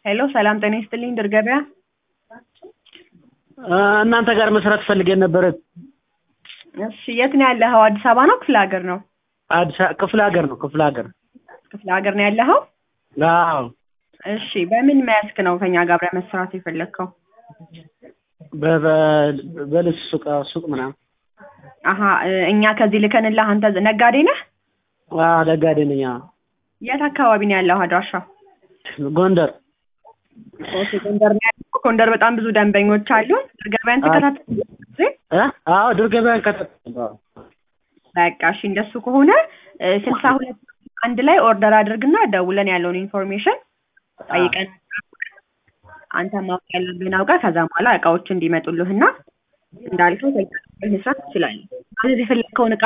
ሄሎ ሰላም ጤና ይስጥልኝ ድር ገበያ እናንተ ጋር መስራት ፈልገን ነበረ። እሺ የት ነው ያለኸው አዲስ አበባ ነው ክፍለ ሀገር ነው አዲስ አ- ክፍለ ሀገር ነው ክፍለ ሀገር። ክፍለ ሀገር ነው ያለኸው አዎ እሺ በምን መስክ ነው ከኛ ጋር አብረህ መስራት የፈለግከው በ- በ- በልብስ ሱቅ ሱቅ ምናምን። አሀ እ፣ እኛ ከዚህ ልከንልህ አንተ ዝ- ነጋዴ ነህ አዎ ነጋዴ ነኝ። አዎ የት አካባቢ ነው ያለው አድራሻ ጎንደር። ኦኬ ጎንደር ነው ያለው ጎንደር በጣም ብዙ ደንበኞች አሉ ድር ገበያን ተከታተል ጊዜ እ? አዎ ድር ገበያን ከተ በቃ እሺ እንደሱ ከሆነ ስልሳ ሁለት አንድ ላይ ኦርደር አድርግና ደውለን ያለውን ኢንፎርሜሽን ጠይቀን አንተ ማወቅ ያለብህን አውቀህ ከዛ በኋላ እቃዎች እንዲመጡልህና እንዳልከው ከዛ መስራት ትችላለህ ማለት የፈለግከውን እቃ